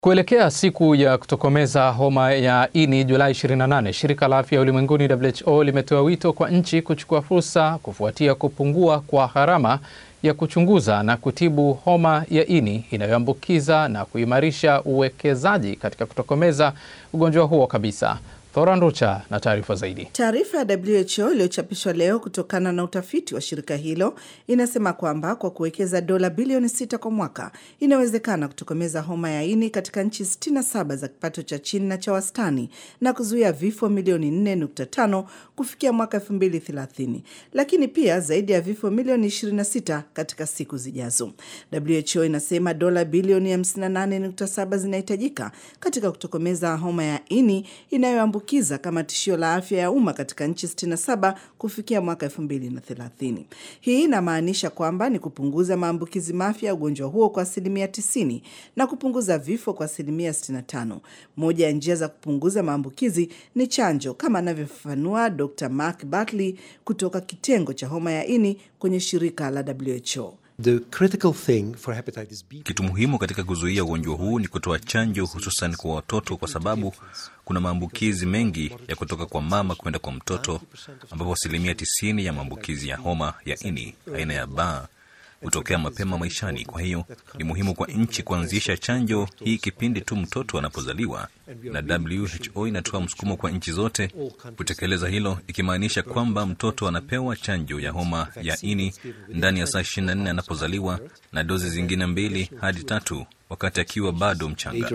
Kuelekea siku ya kutokomeza homa ya ini Julai 28, shirika la afya ulimwenguni WHO limetoa wito kwa nchi kuchukua fursa kufuatia kupungua kwa gharama ya kuchunguza na kutibu homa ya ini inayoambukiza na kuimarisha uwekezaji katika kutokomeza ugonjwa huo kabisa. Thora Nducha na taarifa zaidi. Taarifa ya WHO iliyochapishwa leo kutokana na utafiti wa shirika hilo inasema kwamba kwa kuwekeza dola bilioni sita kwa mwaka inawezekana kutokomeza homa ya ini katika nchi 67 za kipato cha chini na cha wastani na kuzuia vifo milioni 4.5 kufikia mwaka 2030, lakini pia zaidi ya vifo milioni 26 katika siku zijazo. WHO inasema dola bilioni 58.7 zinahitajika katika kutokomeza homa ya ini inayoambukiza kiza kama tishio la afya ya umma katika nchi 67 kufikia mwaka 2030. Hii inamaanisha kwamba ni kupunguza maambukizi mapya ya ugonjwa huo kwa asilimia 90 na kupunguza vifo kwa asilimia 65. Moja ya njia za kupunguza maambukizi ni chanjo, kama anavyofafanua Dr. Mark Bartley kutoka kitengo cha homa ya ini kwenye shirika la WHO. The critical thing for hepatitis B... Kitu muhimu katika kuzuia ugonjwa huu ni kutoa chanjo hususan kwa watoto, kwa sababu kuna maambukizi mengi ya kutoka kwa mama kwenda kwa mtoto, ambapo asilimia tisini ya maambukizi ya homa ya ini aina ya ba hutokea mapema maishani. Kwa hiyo ni muhimu kwa nchi kuanzisha chanjo hii kipindi tu mtoto anapozaliwa, na WHO inatoa msukumo kwa nchi zote kutekeleza hilo, ikimaanisha kwamba mtoto anapewa chanjo ya homa ya ini ndani ya saa 24 anapozaliwa na dozi zingine mbili hadi tatu wakati akiwa bado mchanga.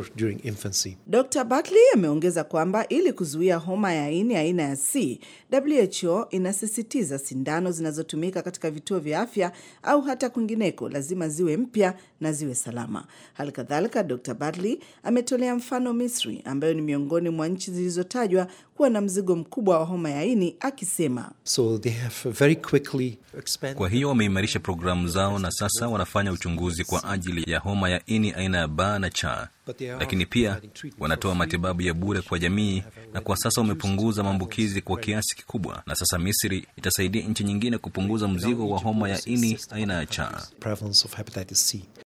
Dr. Bartley ameongeza kwamba ili kuzuia homa ya ini aina ya C, WHO inasisitiza sindano zinazotumika katika vituo vya afya au hata kwingineko lazima ziwe mpya na ziwe salama. Hali kadhalika, Dr. Bartley ametolea mfano Misri ambayo ni miongoni mwa nchi zilizotajwa kuwa na mzigo mkubwa wa homa ya ini akisema, so they have very quickly expanded... Kwa hiyo wameimarisha programu zao na sasa wanafanya uchunguzi kwa ajili ya homa ya ini aina ya ba na cha, lakini pia wanatoa matibabu ya bure kwa jamii, na kwa sasa wamepunguza maambukizi kwa kiasi kikubwa, na sasa Misri itasaidia nchi nyingine kupunguza mzigo wa homa ya ini aina ya cha.